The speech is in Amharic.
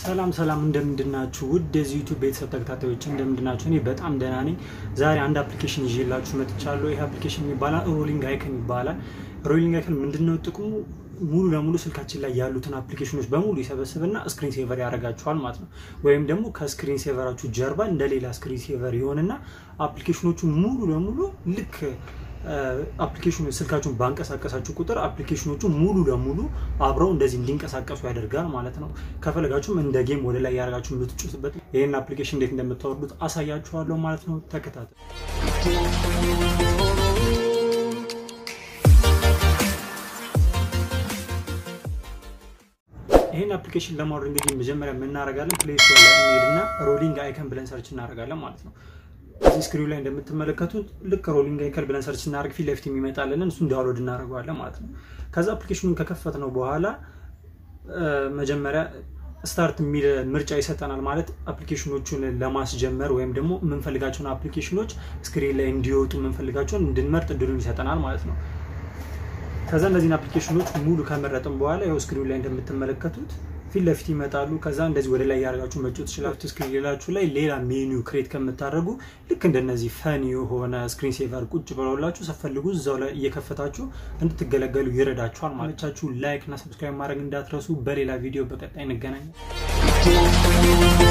ሰላም ሰላም እንደምንድናችሁ ውድ የዚህ ዩቱብ ቤተሰብ ተከታታዮች እንደምንድናችሁ? እኔ በጣም ደህና ነኝ። ዛሬ አንድ አፕሊኬሽን ይዤላችሁ መጥቻለሁ። ይህ አፕሊኬሽን ይባላል ሮሊንግ አይከን ይባላል። ሮሊንግ አይከን ምንድነው ጥቅሙ? ሙሉ ለሙሉ ስልካችን ላይ ያሉትን አፕሊኬሽኖች በሙሉ ይሰበስብና ስክሪን ሴቨር ያደርጋችኋል ማለት ነው። ወይም ደግሞ ከስክሪን ሴቨራችሁ ጀርባ እንደሌላ ስክሪን ሴቨር ይሆንና አፕሊኬሽኖቹ ሙሉ ለሙሉ ልክ አፕሊኬሽኑ ስልካችሁን ባንቀሳቀሳችሁ ቁጥር አፕሊኬሽኖቹ ሙሉ ለሙሉ አብረው እንደዚህ እንዲንቀሳቀሱ ያደርጋል ማለት ነው። ከፈለጋችሁም እንደ ጌም ወደ ላይ ያደርጋችሁ የምትጩትበት ይህን አፕሊኬሽን እንዴት እንደምታወርዱት አሳያችኋለሁ ማለት ነው። ተከታተል። ይህን አፕሊኬሽን ለማውረድ እንግዲህ መጀመሪያ የምናደርጋለን ፕሌይ ስቶር ላይ እንሄድና ሮሊንግ አይከን ብለን ሰርች እናደርጋለን ማለት ነው። እዚህ ስክሪኑ ላይ እንደምትመለከቱት ልክ ሮሊንግ አይከን ብለን ሰርች ስናደርግ ፊት ለፊት የሚመጣልንን እሱን ዳውንሎድ እናደርገዋለን ማለት ነው። ከዛ አፕሊኬሽኑን ከከፈት ነው በኋላ መጀመሪያ ስታርት የሚል ምርጫ ይሰጠናል። ማለት አፕሊኬሽኖቹን ለማስጀመር ወይም ደግሞ የምንፈልጋቸውን አፕሊኬሽኖች ስክሪን ላይ እንዲወጡ የምንፈልጋቸውን እንድንመርጥ እድሉን ይሰጠናል ማለት ነው። ከዛ እነዚህን አፕሊኬሽኖች ሙሉ ከመረጥን በኋላ ይኸው ስክሪኑ ላይ እንደምትመለከቱት ፊት ለፊት ይመጣሉ። ከዛ እንደዚህ ወደ ላይ ያደርጋችሁ መጫወት ትችላላችሁ። ስክሪን ሌላችሁ ላይ ሌላ ሜኒው ክሬት ከምታደርጉ ልክ እንደነዚህ ፈን የሆነ ስክሪን ሴቨር ቁጭ ብለውላችሁ ሰፈልጉ እዛው ላይ እየከፈታችሁ እንድትገለገሉ ይረዳችኋል። ማለቻችሁ ላይክ እና ሰብስክራይብ ማድረግ እንዳትረሱ። በሌላ ቪዲዮ በቀጣይ እንገናኛል።